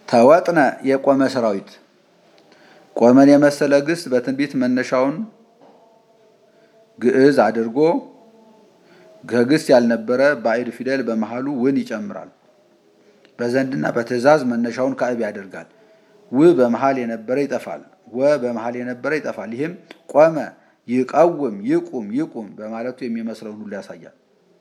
ተወጥነ የቆመ ሰራዊት ቆመን የመሰለ ግስ በትንቢት መነሻውን ግዕዝ አድርጎ ከግስ ያልነበረ ባዕድ ፊደል በመሃሉ ውን ይጨምራል። በዘንድና በትእዛዝ መነሻውን ካዕብ ያደርጋል። ው በመሃል የነበረ ይጠፋል። ወ በመሃል የነበረ ይጠፋል። ይህም ቆመ፣ ይቀውም፣ ይቁም፣ ይቁም በማለቱ የሚመስለውን ሁሉ ያሳያል።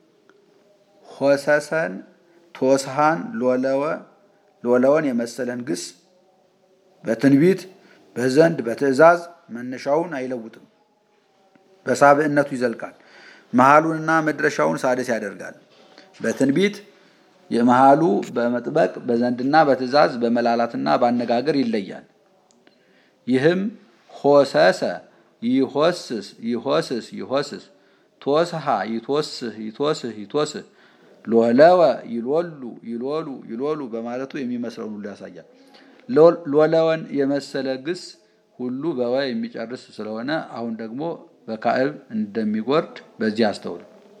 ሆሰሰን፣ ቶስሃን፣ ሎለወ ሎለወን የመሰለን ግስ በትንቢት በዘንድ በትእዛዝ መነሻውን አይለውጥም። በሳብዕነቱ ይዘልቃል። መሃሉንና መድረሻውን ሳድስ ያደርጋል። በትንቢት የመሃሉ በመጥበቅ በዘንድና በትእዛዝ በመላላትና በአነጋገር ይለያል። ይህም ሆሰሰ ይሆስስ ይሆስስ ይሆስስ ቶስሃ ይቶስህ ይቶስህ ይቶስህ ሎለወ ይሎሉ ይሎሉ ይሎሉ በማለቱ የሚመስለውን ሁሉ ያሳያል። ሎለወን የመሰለ ግስ ሁሉ በወ የሚጨርስ ስለሆነ አሁን ደግሞ በካዕብ እንደሚጎርድ በዚህ አስተውል።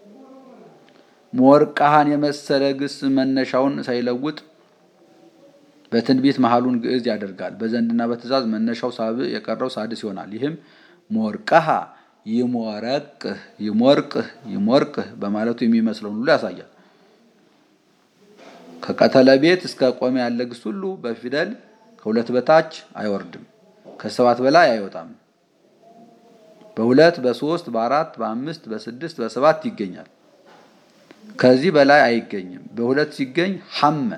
ሞርቃሃን የመሰለ ግስ መነሻውን ሳይለውጥ በትንቢት መሃሉን ግዕዝ ያደርጋል። በዘንድና በትእዛዝ መነሻው ሳብዕ የቀረው ሳድስ ይሆናል። ይህም ሞርቀሃ ይሞረቅህ ይሞርቅህ ይሞርቅህ በማለቱ የሚመስለውን ሁሉ ያሳያል። ከቀተለ ቤት እስከ ቆመ ያለ ግስ ሁሉ በፊደል ከሁለት በታች አይወርድም፣ ከሰባት በላይ አይወጣም። በሁለት በሶስት በአራት በአምስት በስድስት በሰባት ይገኛል። ከዚህ በላይ አይገኝም። በሁለት ሲገኝ ሐመ፣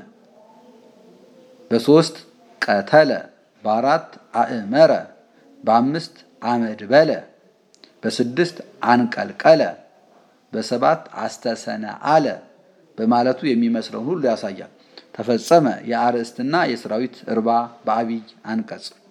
በሶስት ቀተለ፣ በአራት አእመረ፣ በአምስት አመድ በለ፣ በስድስት አንቀልቀለ፣ በሰባት አስተሰነ አለ በማለቱ የሚመስለውን ሁሉ ያሳያል። ተፈጸመ የአርእስትና የሰራዊት እርባ በአብይ አንቀጽ